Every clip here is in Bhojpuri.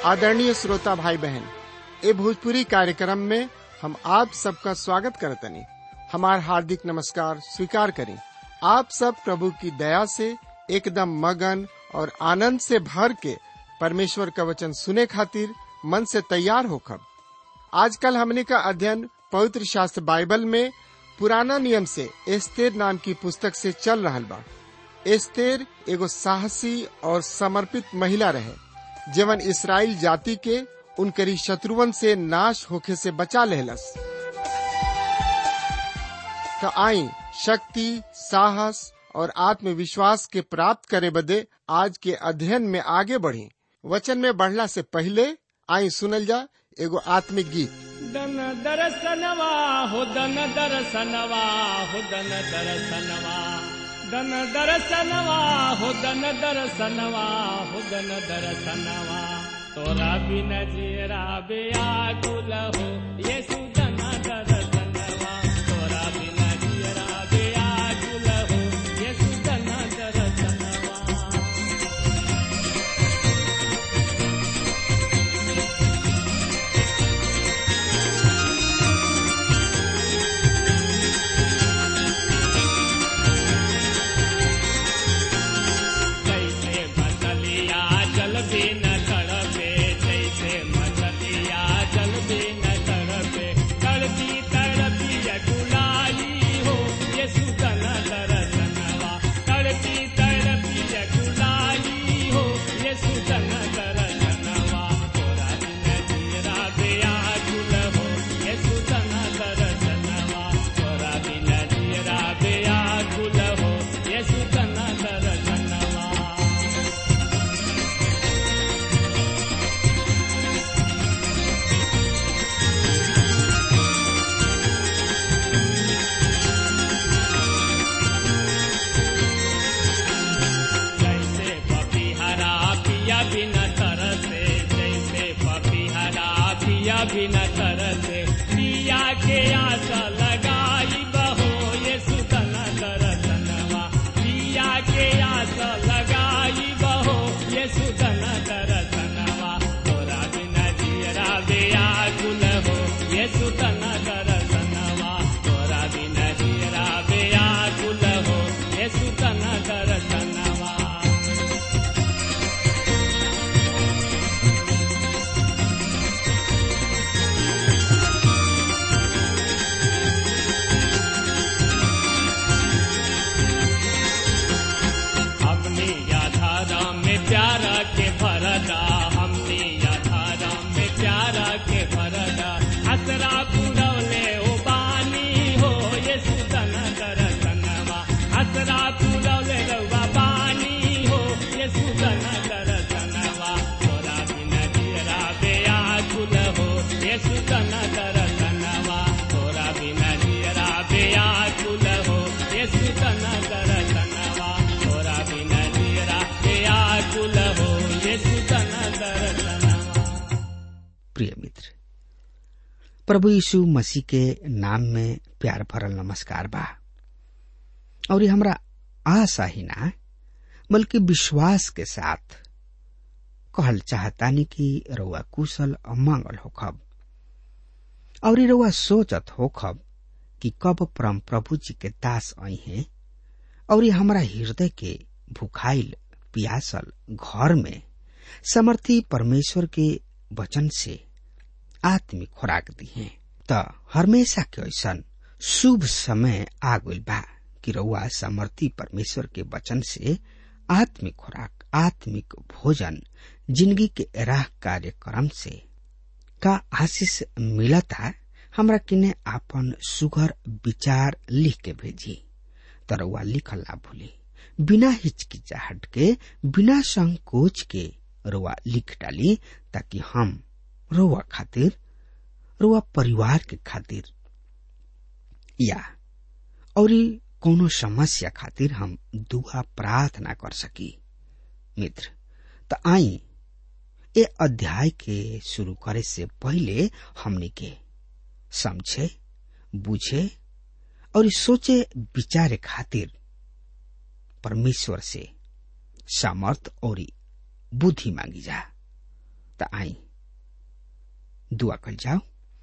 आदरणीय श्रोता भाई बहन ए भोजपुरी कार्यक्रम में हम आप सबका स्वागत करतनी हमार हार्दिक नमस्कार स्वीकार करें आप सब प्रभु की दया से एकदम मगन और आनंद से भर के परमेश्वर का वचन सुने खातिर मन से तैयार होकर आजकल हमने का अध्ययन पवित्र शास्त्र बाइबल में पुराना नियम से एस्तेर नाम की पुस्तक से चल रहा बा एस्तेर एगो साहसी और समर्पित महिला रहे जीवन इसराइल जाति के उनकरी शत्रुवन से नाश होखे से बचा लेहलस तो आई शक्ति साहस और आत्मविश्वास के प्राप्त करे बदे आज के अध्ययन में आगे बढ़ी वचन में बढ़ला से पहले आई सुनल जा एगो आत्मिक गीत दन दरसनवा हो दन दरसनवा हो दन दरसनवा दन दरसनवा हो दन दरसनवा हो दन दरसनवा तोरा बिन जीरा बेया गुल हो येसु दन दरसनवा तोरा बिन जीरा बेया गुल हो येसु दन दरसनवा जैसे मछलिया जल बिन तड़पे जैसे मछलिया जल बिन तड़पे तड़पी तड़पी अकुलाई हो ये सुतन दरसनवा तड़पी तड़पी अकुलाई हो ये सुतन दरसनवा तोरा बिन जीरा बेया गुल हो ये सुतन दरसनवा तोरा बिन जीरा बेया गुल हो ये सुतन दरसनवा जैसे पपीहरा पिया बिन तरसे जैसे पपीहरा पिया बिन तरसे पिया के आस लगाई बहो ये सुतन दरसनवा पिया के आस लगाई बहो ये सुतन दरसनवा तोरा बिन जीरा बेया गुल हो ये सुतन दरसनवा तोरा बिन जीरा बेया गुल हो ये सुतन दरसनवा हमने याधारा में प्यारा के भरदा हमने याधारा में प्यारा के भरदा असरा पुरवले ओ बानी हो ये सुतन दरसनवा असरा पुरवले रउआ बानी हो ये सुतन दरसनवा तोरा बिन जीरा बेया गुल हो ये सुतन दरसनवा तोरा बिन जीरा बेया गुल हो ये सुतन दरसनवा तोरा बिन जीरा बेया गुल हो ये सुतन दरसनवा प्रिय मित्र प्रभु यीशु मसीह के नाम में प्यार भरल नमस्कार बा और ये हमरा आशा ही ना बल्कि विश्वास के साथ कहल चाहतानी कि रउआ कुशल और मंगल होखब और ये रउआ सोचत होखब कि कब परम प्रभु जी के दास आई हैं और ये हमरा हृदय के भुखाइल पियासल घर में समर्थी परमेश्वर के वचन से आत्मिक खुराक दी है त हमेशा के ऐसन शुभ समय आ गइल बा कि रउआ समर्थी परमेश्वर के वचन से आत्मिक खुराक आत्मिक भोजन जिंदगी के राह कार्यक्रम से का आशीष मिलता हमरा किने आपन सुघर विचार लिख के भेजी तरवा लिखल ना भूली बिना हिचकिचाहट के बिना संकोच के रुआ लिख डाली ताकि हम रुआ खातिर रुआ परिवार के खातिर या और कोनो समस्या खातिर हम दुआ प्रार्थना कर सकी मित्र त आई ए अध्याय के शुरू करे से पहले हमने के समझे बुझे और सोचे विचारे खातिर परमेश्वर से सामर्थ और बुद्धि मांगी जा त आई दुआ कल जाओ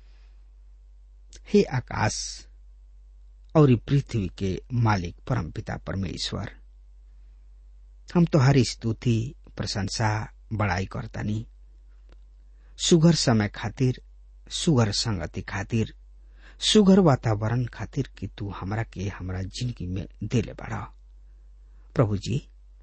हे आकाश और पृथ्वी के मालिक परम पिता परमेश्वर हम तुम्हारी स्तुति प्रशंसा बड़ाई करतानी सुगर समय खातिर सुगर संगति खातिर सुगर वातावरण खातिर कि तू हमरा के हमरा जिंदगी में देले बड़ा प्रभु जी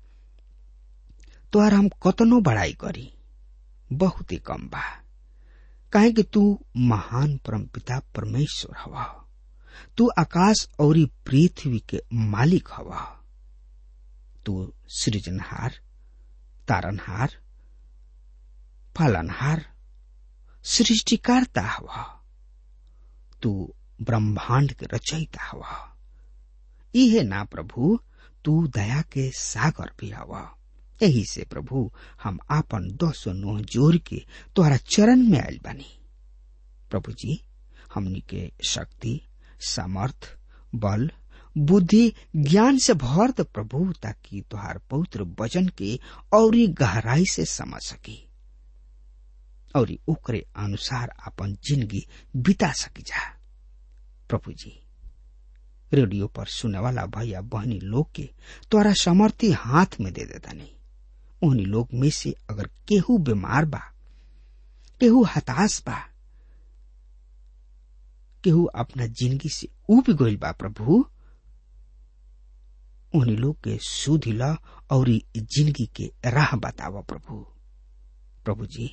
तोहर हम कतनो बड़ाई करी बहुत ही कम बा काहे कि तू महान परम पिता परमेश्वर हवा तू आकाश और पृथ्वी के मालिक हवा तू सृजनहार तारनहार पालनहार सृष्टिकारता हवा तू ब्रह्मांड के रचयिता हवा इहे ना प्रभु तू दया के सागर भी हवा यही से प्रभु हम आपन दस नोह जोर के तोहरा चरण में आयल बानी प्रभु जी हमनी के शक्ति सामर्थ बल बुद्धि ज्ञान से भर द प्रभु ताकि तुहार पवित्र वचन के और गहराई से समझ सकी और ओकरे अनुसार अपन जिंदगी बिता सकी जा प्रभु जी रेडियो पर सुने वाला भैया बहनी लोग के तोरा समर्थी हाथ में दे देता नहीं उन्हीं लोग में से अगर केहू बीमार बा केहू हताश बा केहू अपना जिंदगी से उब गईल बा प्रभु उन्हीं लोग के सुधिल और जिंदगी के राह बतावा प्रभु प्रभु जी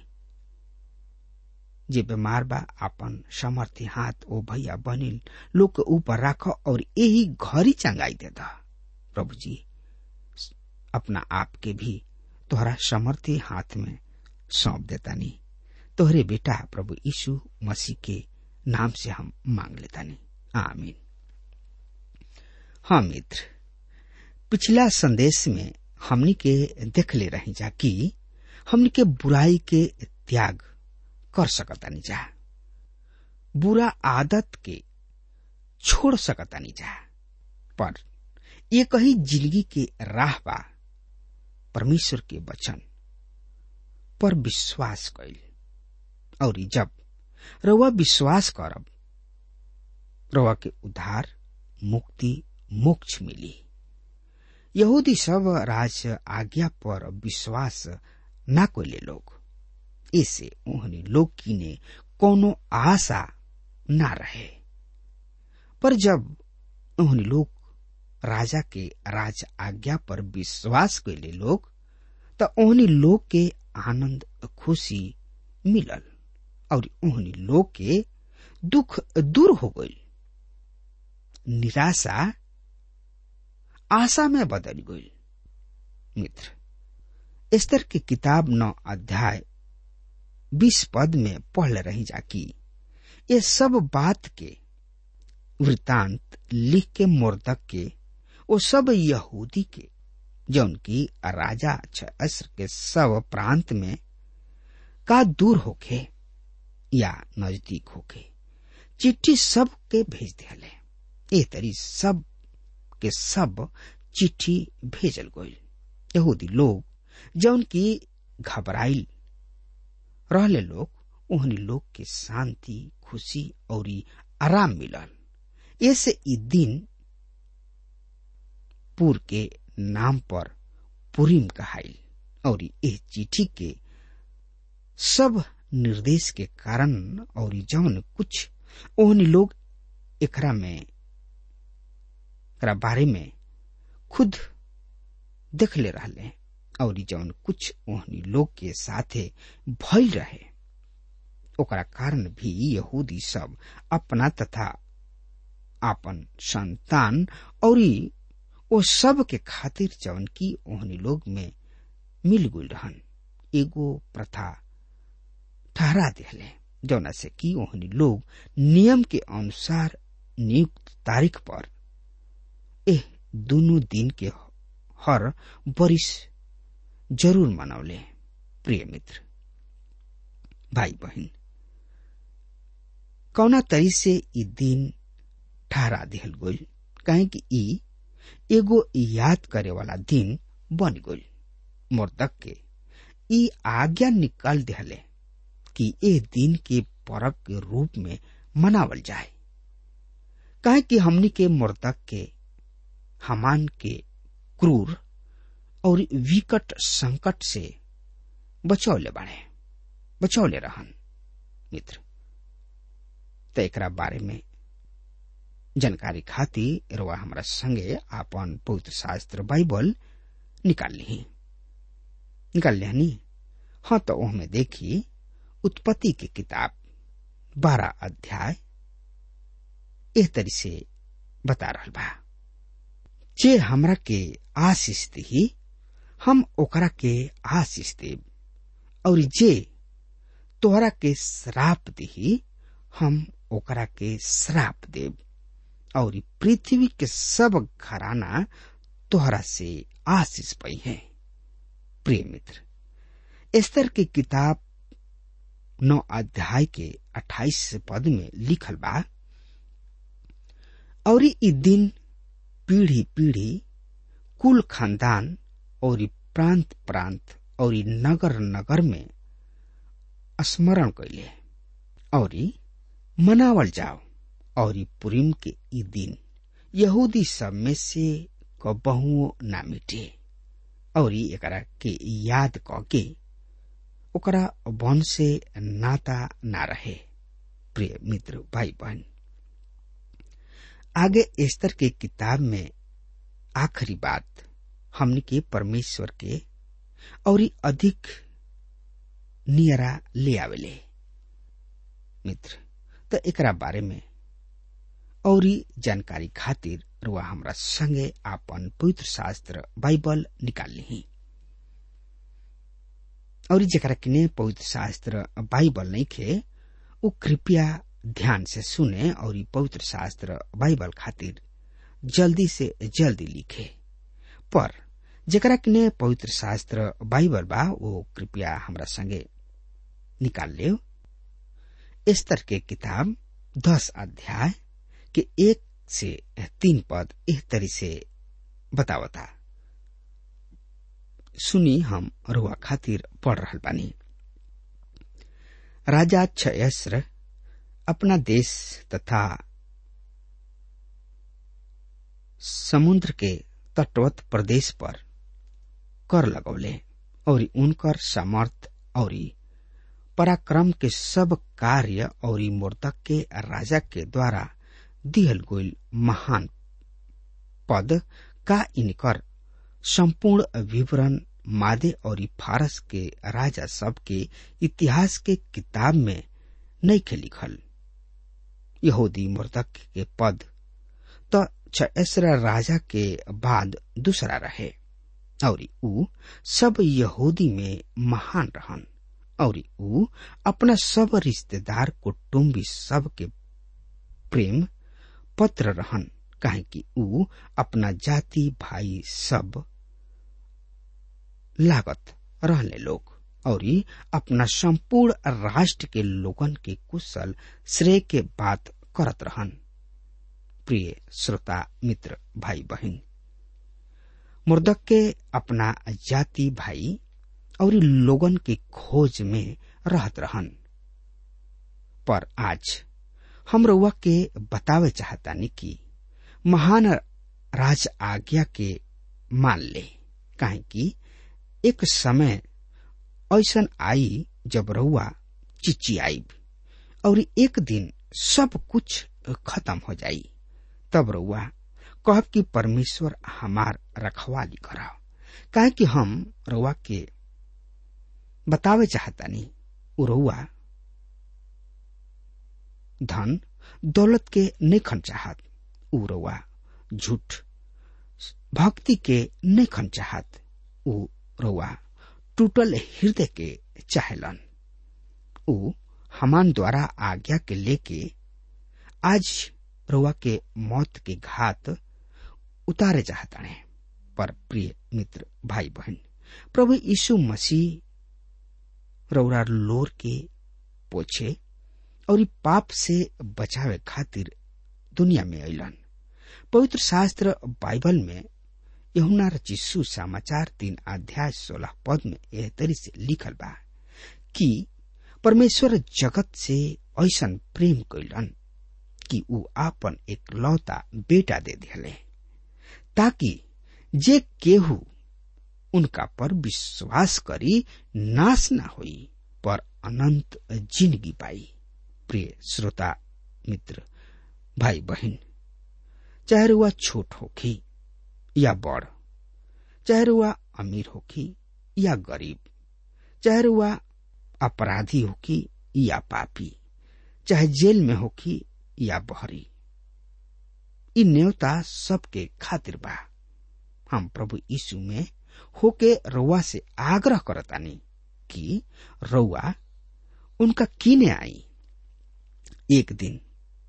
जे बीमार बा अपन समर्थी हाथ ओ भैया बनिल लोग के ऊपर राख और यही घरी चंगाई दे दा प्रभु जी अपना आप के भी तोहरा समर्थी हाथ में सौंप देता नहीं तोहरे बेटा प्रभु यीशु मसीह के नाम से हम मांग लेता नहीं आमीन हाँ मित्र पिछला संदेश में हमनी के देख ले रही जा कि हमनी के बुराई के त्याग कर सकतानी जा बुरा आदत के छोड़ सकतानी जा पर ये कही जिंदगी के राह बा परमेश्वर के वचन पर विश्वास कैल और जब रउआ विश्वास करब रउआ के उद्धार मुक्ति मोक्ष मिली यहूदी सब राज आज्ञा पर विश्वास ना कोले लोग इसे उन्हें लोग की ने कोनो आशा ना रहे पर जब उन्हें लोग राजा के राज आज्ञा पर विश्वास कैले लोग त उन्हीं लोग के आनंद खुशी मिलल और उन्हीं लोग के दुख दूर हो गई निराशा आशा में बदल गई मित्र स्तर की किताब नौ अध्याय बीस पद में पढ़ रही जा कि ये सब बात के वृतांत लिख के मोर्दक के वो सब यहूदी के जौन की राजा असर के सब प्रांत में का दूर होके या नजदीक होके चिट्ठी सब के भेज दिले ए तरी सब के सब चिट्ठी भेजल गईल यहूदी लोग जौन की घबराइल रहले लोग उहनी लोग के शांति खुशी और आराम मिलल ऐसे ई दिन पुर के नाम पर पुरीम कहाइल और इस चिट्ठी के सब निर्देश के कारण और जौन कुछ ओहनी लोग एकरा में एकरा बारे में खुद देख ले रहले और जौन कुछ ओहनी लोग के साथे भइल रहे ओकरा कारण भी यहूदी सब अपना तथा आपन संतान और ओ सब के खातिर जौन की ओहनी लोग में मिल गुल रहन एगो प्रथा ठहरा दिले जौना से कि ओहनी लोग नियम के अनुसार नियुक्त तारीख पर एह दोनों दिन के हर बरिस जरूर मनौले प्रिय मित्र भाई बहन कौना तरी से ई दिन ठहरा दिहल गई कहे कि ई एगो याद करे वाला दिन बन गई मोर्दक के ई आज्ञा निकाल दिहले कि ए दिन के पर्व के रूप में मनावल जाए काहे कि हमनी के मर्दक के हमान के क्रूर और विकट संकट से बचौले बाड़े बचौले रहन मित्र तो एकरा बारे में जानकारी खातिर रवा हमरा संगे आपन पवित्र शास्त्र बाइबल निकाल ली निकाल लिहनी हाँ तो ओहमे देखी उत्पत्ति की किताब बारह अध्याय एह तरी से बता रहा बा जे हमरा के आशीष दी हम ओकरा के आशीष देब और जे तोहरा के श्राप दी हम ओकरा के श्राप देब और पृथ्वी के सब घराना तोहरा से आशीष पई है प्रिय मित्र एस्तर की किताब नौ अध्याय के अट्ठाईस पद में लिखल बा और ई दिन पीढ़ी पीढ़ी कुल खानदान और प्रांत प्रांत और नगर नगर में स्मरण कैले और मनावल जाओ और पुरीम के ई दिन यहूदी सब में से कबहुओ ना मिटे और एकरा के याद क के ओकरा वन से नाता ना रहे प्रिय मित्र भाई बहन आगे स्तर के किताब में आखिरी बात हमने के परमेश्वर के और अधिक नियरा ले आवेले मित्र तो एकरा बारे में और जानकारी खातिर रुआ हमरा संगे आपन पवित्र शास्त्र बाइबल निकाल ली और जरा किने पवित्र शास्त्र बाइबल नहीं खे वो कृपया ध्यान से सुने और पवित्र शास्त्र बाइबल खातिर जल्दी से जल्दी लिखे पर जरा किने पवित्र शास्त्र बाइबल बा वो कृपया हमरा संगे निकाल ले स्तर के किताब दस अध्याय के एक से तीन पद एक तरी से बतावता सुनी हम रुआ खातिर पढ़ रहा बानी राजा क्षयस्र अपना देश तथा समुद्र के तटवत प्रदेश पर कर लगौले और उनकर समर्थ और पराक्रम के सब कार्य और मूर्तक के राजा के द्वारा दिहल गोल महान पद का इनकर संपूर्ण विवरण मादे और फारस के राजा सब के इतिहास के किताब में नहीं के लिखल यहूदी मूर्तक के पद तो छसरा राजा के बाद दूसरा रहे और ऊ सब यहूदी में महान रहन और ऊ अपना सब रिश्तेदार कुटुम्बी सब के प्रेम पत्र रहन काहे कि ऊ अपना जाति भाई सब लागत रहने लोग और अपना संपूर्ण राष्ट्र के लोगन के कुशल श्रेय के बात करत रहन प्रिय श्रोता मित्र भाई बहन मुर्दक के अपना जाति भाई और लोगन के खोज में रहत रहन पर आज हम रउआ के बतावे चाहतानी कि महान राज आज्ञा के मान ले काहे कि एक समय ऐसन आई जब रउआ चिच्ची आई और एक दिन सब कुछ खत्म हो जाई तब रउआ कह कि परमेश्वर हमार रखवाली कराओ काहे कि हम रउआ के बतावे चाहतानी उ रउआ धन दौलत के नेखन चाहत उ रउआ झूठ भक्ति के नेखन चाहत उ रउआ टूटल हृदय के चाहेलन उ हमान द्वारा आज्ञा के लेके आज रउआ के मौत के घात उतारे चाहताने पर प्रिय मित्र भाई बहन प्रभु यीशु मसीह रउरा लोर के पोछे और पाप से बचावे खातिर दुनिया में अलन पवित्र शास्त्र बाइबल में यहुना रचिसु समाचार तीन अध्याय सोलह पद में एह तरी से लिखल बा कि परमेश्वर जगत से ऐसन प्रेम कैलन कि ऊ आपन एक लौता बेटा दे दिले ताकि जे केहू उनका पर विश्वास करी नाश न होई पर अनंत जिंदगी पाई प्रिय श्रोता मित्र भाई बहन चाहे रुआ छोट होखी या बड़ चाहे रुआ अमीर होखी या गरीब चाहे रुआ अपराधी होखी या पापी चाहे जेल में होखी या बहरी इ न्योता सबके खातिर बा हम प्रभु यीशु में होके रउआ से आग्रह करतानी कि रउआ उनका कीने आई एक दिन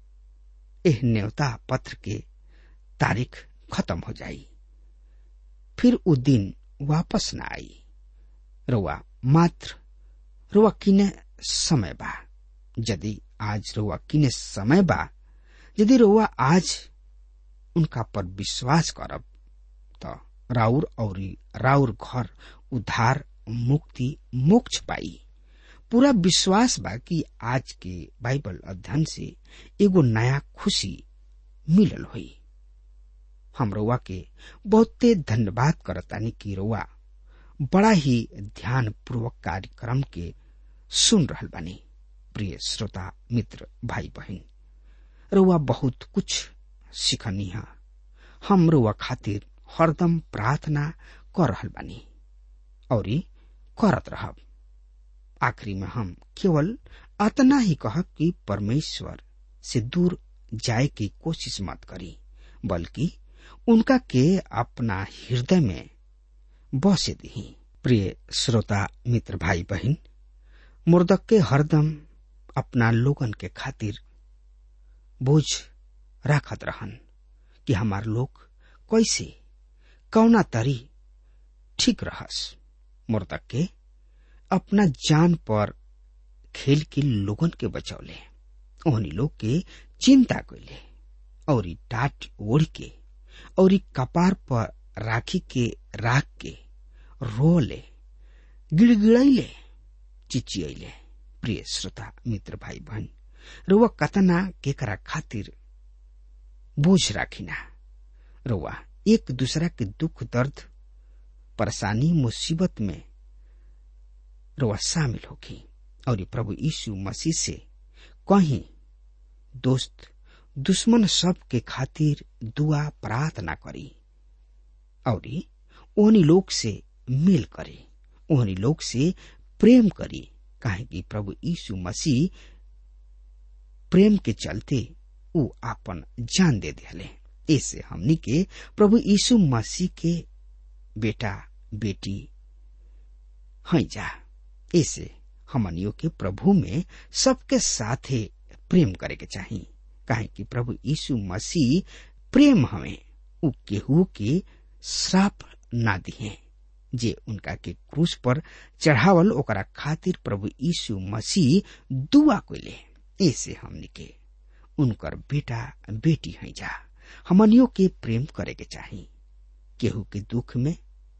एह न्योता पत्र के तारीख खत्म हो जाई फिर उ दिन वापस न आई रउआ मात्र रुआ किने समय बा यदि आज रुआ किने समय बा यदि रुआ आज उनका पर विश्वास करब त राउर और राउर घर उद्धार मुक्ति मोक्ष पाई पूरा विश्वास बा कि आज के बाइबल अध्ययन से एगो नया खुशी मिलल हुई हम रउआ के बहुते धन्यवाद करतानी कि रउआ बड़ा ही ध्यान पूर्वक कार्यक्रम के सुन रहल बानी प्रिय श्रोता मित्र भाई बहन रउआ बहुत कुछ सिखनी है हम रउआ खातिर हरदम प्रार्थना कर रहल बानी और करत रहब आखिरी में हम केवल अतना ही कहब कि परमेश्वर से दूर जाए की कोशिश मत करी बल्कि उनका के अपना हृदय में बसे दी प्रिय श्रोता मित्र भाई बहन मुर्दक के हरदम अपना लोगन के खातिर बोझ राखत रहन कि हमार लोग कैसे कौना तरी ठीक रहस मुर्दक के अपना जान पर खेल के लोगन के बचौले ओहनी लोग के चिंता कैले और टाट ओढ़ के और कपार पर राखी के राख के रोले गिड़गिड़ैले चिचियले प्रिय श्रोता मित्र भाई बहन रुआ कतना केकरा खातिर बोझ राखिना रुआ एक दूसरा के दुख दर्द परेशानी मुसीबत में रुआ शामिल होगी और प्रभु यीशु मसीह से कहीं दोस्त दुश्मन सब के खातिर दुआ प्रार्थना करी और ओहनी लोग से मेल करे ओहनी लोग से प्रेम करी काहे कि प्रभु यीशु मसीह प्रेम के चलते ऊ आपन जान दे दिले ऐसे हमनी के प्रभु यीशु मसीह के बेटा बेटी हैं जा ऐसे हमनियों के प्रभु में सबके साथे प्रेम करे के चाहिए काहे कि प्रभु यीशु मसीह प्रेम हमें उ केहू के श्राप ना दिए जे उनका के क्रूस पर चढ़ावल ओकरा खातिर प्रभु यीशु मसीह दुआ कोले ऐसे हमनी के उनकर बेटा बेटी हैं जा हमनियों के प्रेम करे के चाहिए केहू के दुख में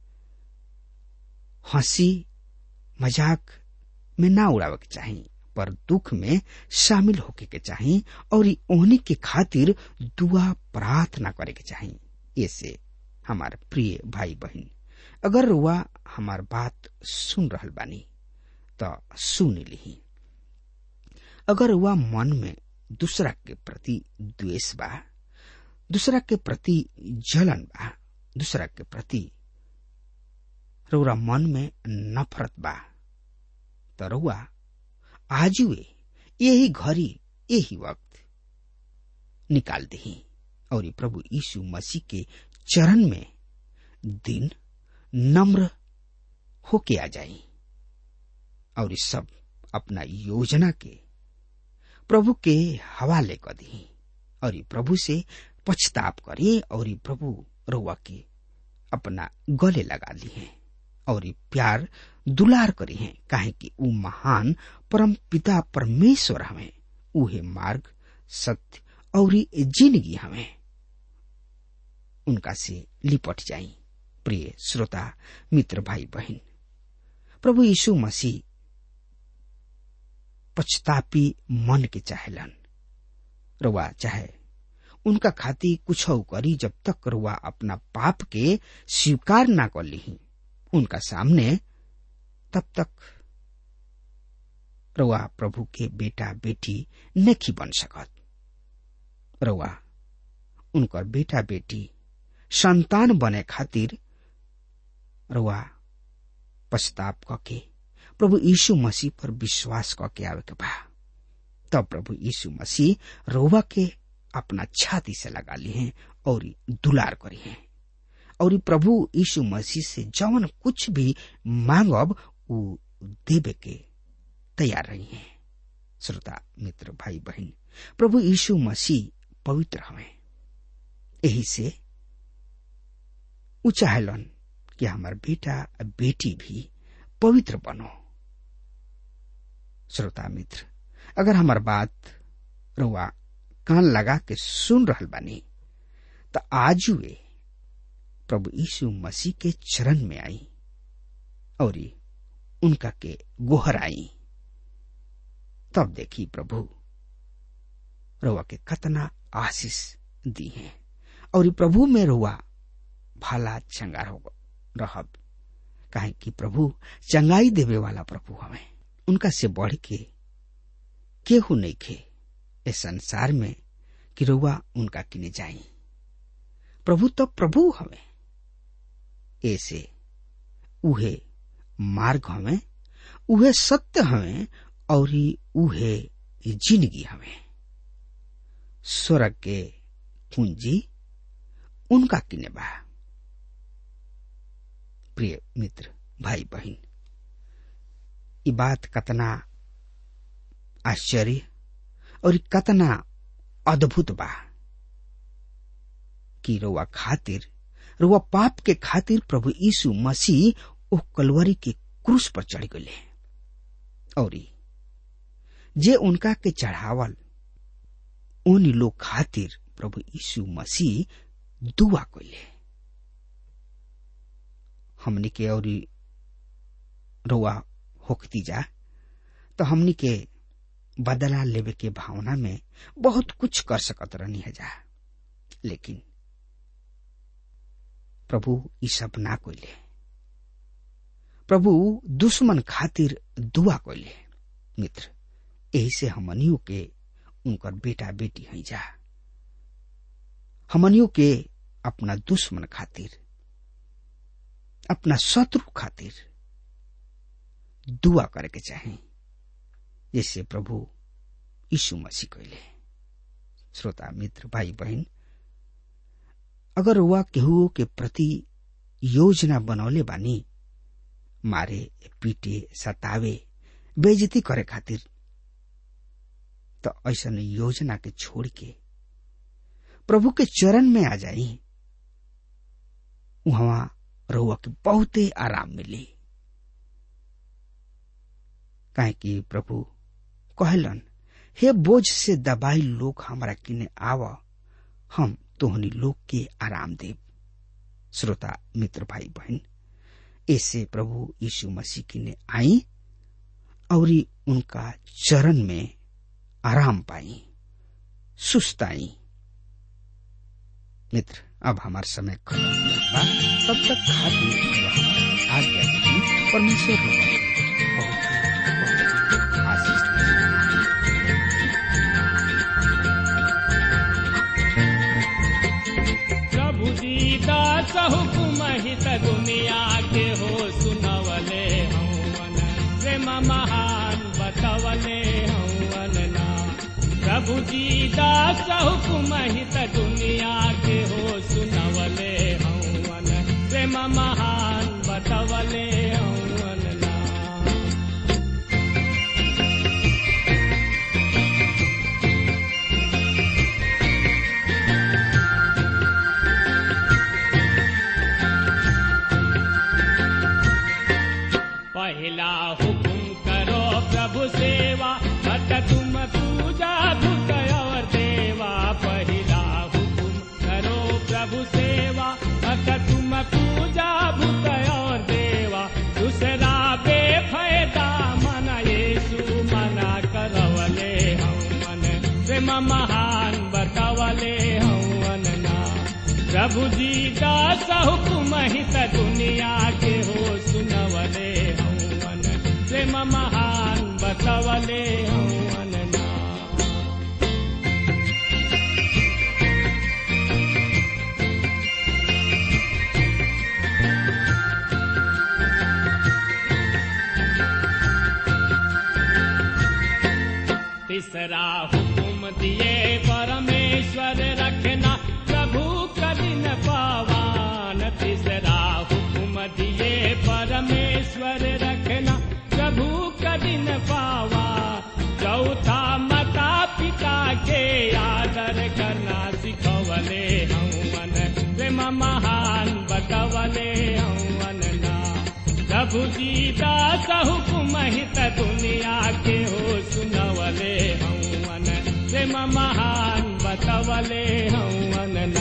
हंसी मजाक में ना उड़ावे के चाहिए पर दुख में शामिल होके के चाहिए और ओहनी के खातिर दुआ प्रार्थना करे के चाहिए ऐसे हमार प्रिय भाई बहन अगर रुआ हमार बात सुन रहल बानी तो सुन ली अगर रुआ मन में दूसरा के प्रति द्वेष बा दूसरा के प्रति जलन बा दूसरा के प्रति रउरा मन में नफरत बा तो रउआ आजुए यही घड़ी यही वक्त निकाल दही और प्रभु यीशु मसीह के चरण में दिन नम्र होके आ जाई और सब अपना योजना के प्रभु के हवाले कर दी और प्रभु से पछताप करे और प्रभु रउआ के अपना गले लगा ली है और प्यार दुलार करी है काहे कि ऊ महान परम पिता परमेश्वर हमें उहे मार्ग सत्य और जिंदगी हमें उनका से लिपट जाई प्रिय श्रोता मित्र भाई बहन प्रभु यीशु मसीह पछतापी मन के चाहेलन रुआ चाहे उनका खाती कुछ करी जब तक रुआ अपना पाप के स्वीकार ना कर ली उनका सामने तब तक रुआ प्रभु के बेटा बेटी नहीं बन सकत रुआ उनकर बेटा बेटी संतान बने खातिर रुआ पछताप कके प्रभु यीशु मसीह पर विश्वास करके आवे के बा तब प्रभु यीशु मसीह रोवा के अपना छाती से लगा ली हैं और दुलार करी हैं और प्रभु यीशु मसीह से जवन कुछ भी मांगब वो देवे के तैयार रही हैं श्रोता मित्र भाई बहन प्रभु यीशु मसीह पवित्र हवे यही से ऊ चाहलन कि हमार बेटा बेटी भी पवित्र बनो श्रोता मित्र अगर हमार बात रुआ कान लगा के सुन रहल बानी तो आज वे प्रभु यीशु मसीह के चरण में आई और उनका के गोहर आई तब देखी प्रभु रुआ के कतना आशीष दी है और प्रभु में रुआ भला चंगार हो रहब काहे कि प्रभु चंगाई देवे वाला प्रभु हमें उनका से बढ़ के केहू नहीं खे इस संसार में कि रुआ उनका किने जाई प्रभु तो प्रभु हमें ऐसे उहे मार्ग हमें उहे सत्य हमें और उहे जिंदगी हमें स्वर्ग के पूंजी उनका किने बा प्रिय मित्र भाई बहन ये बात कतना आश्चर्य और कतना अद्भुत बा कि रोवा खातिर रोवा पाप के खातिर प्रभु यीशु मसीह ओ कलवरी के क्रूस पर चढ़ गए और जे उनका के चढ़ावल उन लोग खातिर प्रभु यीशु मसीह दुआ कैले हमनी के और रोआ होकती जा तो हमनी के बदला लेवे के भावना में बहुत कुछ कर सकत रहनी है जा लेकिन प्रभु ई सब ना कोइले प्रभु दुश्मन खातिर दुआ कोइले मित्र यही से हमनियों के उनकर बेटा बेटी है जा हमनियों के अपना दुश्मन खातिर अपना शत्रु खातिर दुआ करे के चाहे जैसे प्रभु यीशु मसीह कहले श्रोता मित्र भाई बहन अगर वह केहू के प्रति योजना बनौले बानी मारे पीटे सतावे बेजती करे खातिर तो ऐसा योजना के छोड़ के प्रभु के चरण में आ जाई वहां रहुआ के बहुते आराम मिली काहे कि प्रभु कहलन हे बोझ से दबाई लोग हमारा किने आव हम तोहनी लोग के आराम देव श्रोता मित्र भाई बहन ऐसे प्रभु यीशु मसीह किने आई और उनका चरण में आराम पाई सुस्ताई मित्र अब हमार समय खत्म बा तब तक खातिर आज्ञा दी परमेश्वर बहुत बहुत आशीष प्रभु दीदा हुकुम हित दुनिया के हो सुनवले हवन प्रेम महान बतवले हवन ना प्रभु दीदा हुकुम हित दुनिया के हो सुनवले हवन प्रेम महान बतवले हवन ना पहला हुकुम करो प्रभु सेवा मत तुम पूजा धुत और देवा पहला हुकुम करो प्रभु सेवा मत तुम पूजा भूत और देवा दूसरा बेफायदा मन येसु मना कर प्रभु जी दास हुकुम हित दुनिया के हो सुनवले हवन प्रेम महान बतवले हवन ना तीसरा हुकुम दिए परमेश्वर रखना प्रभु कठिन पावान तीसरा हुकुम दिए परमेश्वर रखना प्रभु कठिन पावा चौथा माता पिता के आदर करना सिखवले हवन प्रेम महान बतवले हवन ना प्रभु जी दास हुकुम हित दुनिया के हो सुनवले हवन प्रेम महान बतवले हवन ना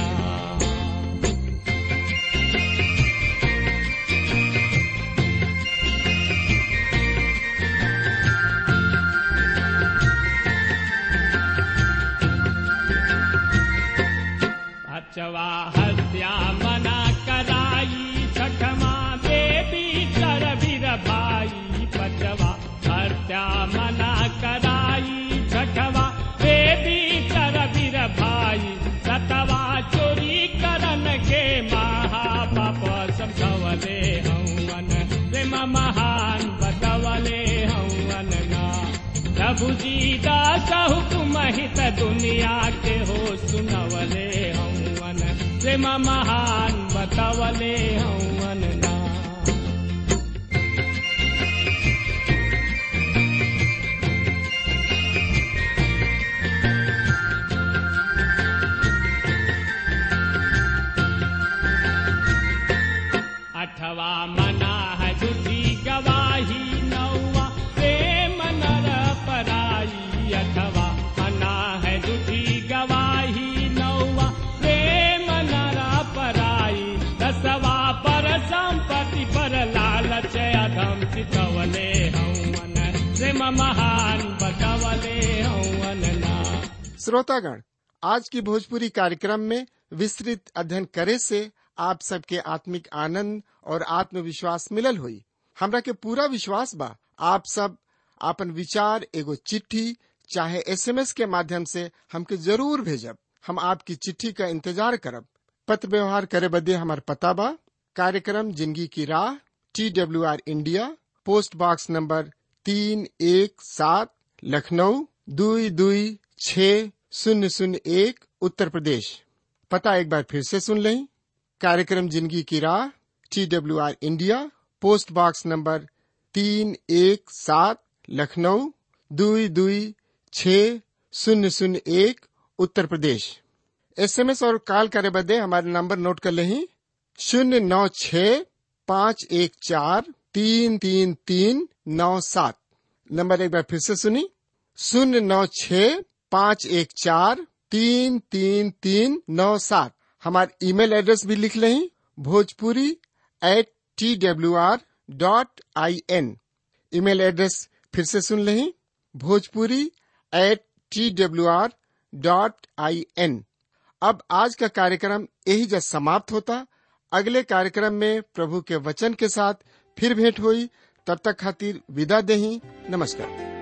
अचवा हत्या मना कराई छठमा देवी कर वीर भाई पचवा हत्या मना कराई छठवा देवी कर वीर भाई सतवा चोरी करन के महापाप समझवले हवन प्रेम महान बतवले हवन ना प्रभु जी दास हुकुम हित दुनिया के हो सुनवले हवन प्रेम महान बतवले हवन ना अठवा मना है झूठी गवाही नौवा प्रेम नर पराई अठवा मना है झूठी गवाही नौवा प्रेम नर पराई दसवा पर संपत्ति पर लालच अधम चितवले हवन प्रेम महान बतवले हवन ना श्रोतागण आज की भोजपुरी कार्यक्रम में विस्तृत अध्ययन करे से आप सबके आत्मिक आनंद और आत्मविश्वास मिलल हुई हमरा के पूरा विश्वास बा आप सब आपन विचार एगो चिट्ठी चाहे एसएमएस के माध्यम से हमके जरूर भेजब हम आपकी चिट्ठी का इंतजार करब पत्र व्यवहार करे बदे हमार पता बा कार्यक्रम जिंदगी की राह T W R India post box number तीन एक सात लखनऊ दुई दुई छ शून्य शून्य एक उत्तर प्रदेश पता एक बार फिर से सुन लें कार्यक्रम जिंदगी की राह T W R India post box number तीन एक सात लखनऊ दुई दुई छ शून्य शून्य एक उत्तर प्रदेश एसएमएस और कॉल करे बदे हमारे नंबर नोट कर लें शून्य नौ छ पाँच एक चार तीन तीन तीन नौ सात नंबर एक बार फिर से सुनी शून्य नौ छ पाँच एक चार तीन तीन तीन नौ सात हमारे ईमेल एड्रेस भी लिख लें Bhojpuri at T W R dot I N email address फिर से सुन लें Bhojpuri at T W R dot I N अब आज का कार्यक्रम यही जब समाप्त होता अगले कार्यक्रम में प्रभु के वचन के साथ फिर भेंट हुई तब तक खातिर विदा देही नमस्कार